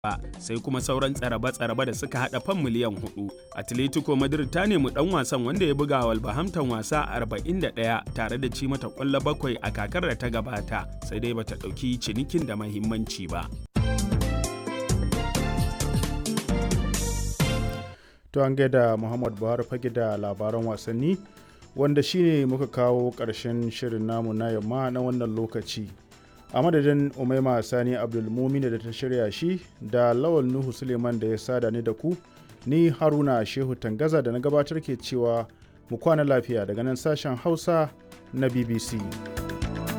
ba sai kuma sauran tsaraba-tsaraba da suka hada fan miliyan hudu. Atletico Madrid ta nemi dan wasan wanda ya buga Wolverhampton wasa 41 tare da ci mata kwallo bakwai a kakar da ta gabata sai dai bata dauki cinikin da mahimmanci ba. To an gaida Muhammad Buhari fage da labaran wasanni wanda shine muka kawo ƙarshen shirin namu na yamma na wannan lokaci. a madadin umaima sani abdulmumina da ta shirya shi da lawal nuhu suleiman da ya sada ni da ku ni haruna shehu tangaza da na gabatar ke cewa mu kwana lafiya daga nan sashen hausa na bbc